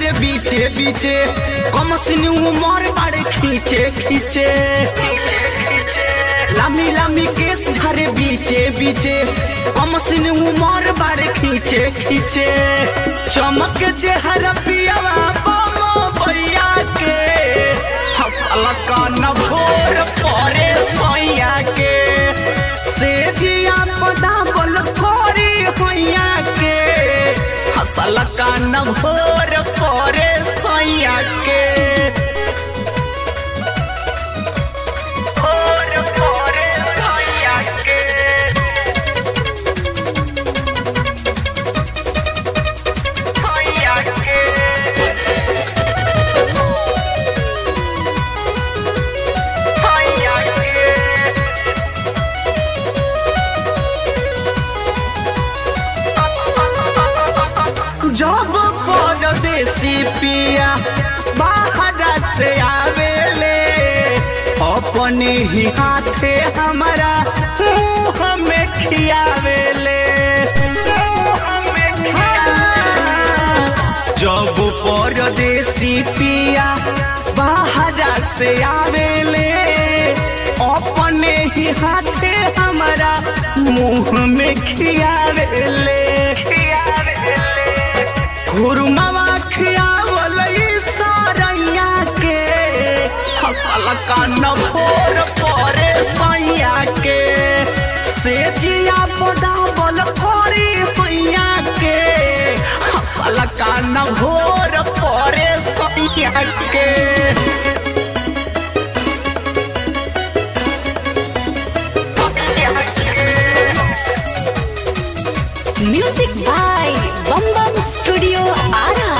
झारे बीचे बीचे कम सिन उमर बाड़े खींचे खींचे लामी लामी केस झारे बीचे बीचे कम सिन उमर बाड़े खींचे खींचे चमक चेहरा पियावा बमो भैया के हसल का न भोर परे सोया के से जिया पदा बोल कोरी होइया के हसल का न भोर परे सोया के भोर परे सोया के सोया के सोया के जब परदेसी पिया बाहर से आवेले अपने ही हाथे हमारा मुंह में खियावेले मुंह में खियावेले। जब परदेसी पिया बाहर से आवेले अपने ही हाथे हमारा मुंह में खियावेले खुरमावा खियावल सारैया के फसल का न भोर परे सैया के से जिया पदावल परे सैया के फसल का न भोर परे सैया के Music by Bam Bam Studio Ara.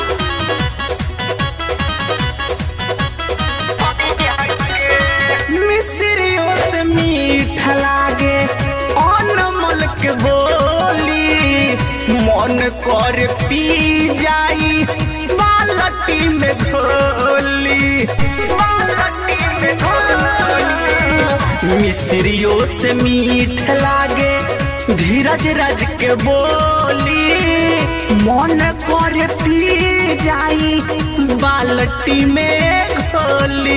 मिस्रियों से मीठ लागे अनमल के बोली मन कर पी जाई बालटी में घोली बालटी में घोली मिस्रियों से मीठ लागे धीरज रज के बोली मन कर पी जाई बालटी में घोली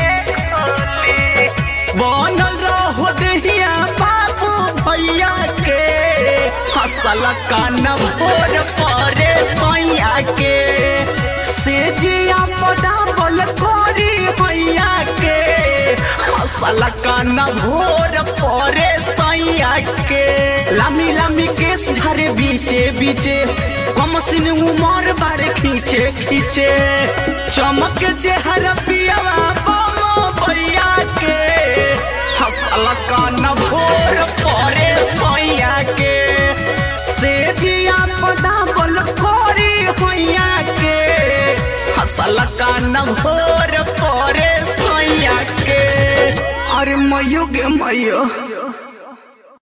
बनल रहो देहिया बाबू भैया के हसल का न भोर परे सैया के से जिया पदा बोल कोरी भैया के हसल का न भोर परे सैया के लामी लामी केस झरे बीचे बीचे कम सिन उमर बारे खींचे खींचे चमक चेहरा पियावा बमो भैया के हसल का न भोर परे सोया के से जिया पदा बोल कोरी होइया के हसल का न भोर परे सोया के अरे मयो गे मयो